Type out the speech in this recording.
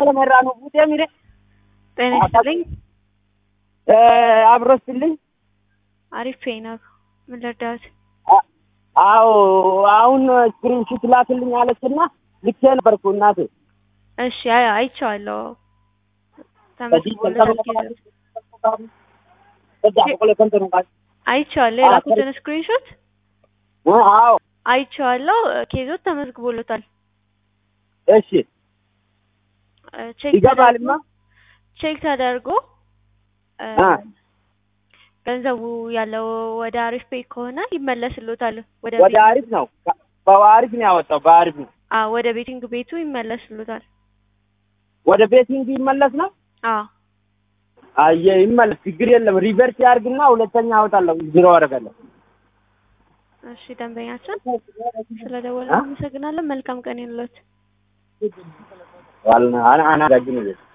ለመራ ነው ቡጤ ሚሬ ጤና ይስጥልኝ። አብሮስልኝ አሪፍ ነው። ምን ልርዳዎት? አዎ አሁን ስክሪንሹት ላክልኝ አለችና ልኬ ነበርኩ እናቴ። እሺ አይ አይቼዋለሁ። ተመስግኖለታል ጊዜው አይቼዋለሁ። የላኩትን ስክሪንሾት አዎ አይቼዋለሁ። ኬዞት ተመዝግቦለታል። እሺ ቼክ ይገባልማ። ቼክ ተደርጎ አ ገንዘቡ ያለው ወደ አሪፍ ፔይ ከሆነ ይመለስሎታል። ወደ ወደ ቤት- አሪፍ ነው በአሪፍ ነው ያወጣው በአሪፍ ነው አ ወደ ቤቲንግ ቤቱ ይመለስሎታል። ወደ ቤቲንግ ይመለስ ነው። አ አየ ይመለስ፣ ችግር የለም። ሪቨርስ ያርግና ሁለተኛ አወጣለሁ፣ ዜሮ አደርጋለሁ። እሺ ደንበኛችን ስለደወለ አ? አመሰግናለን። መልካም ቀን ይሁንልዎት። ዋልና አና አና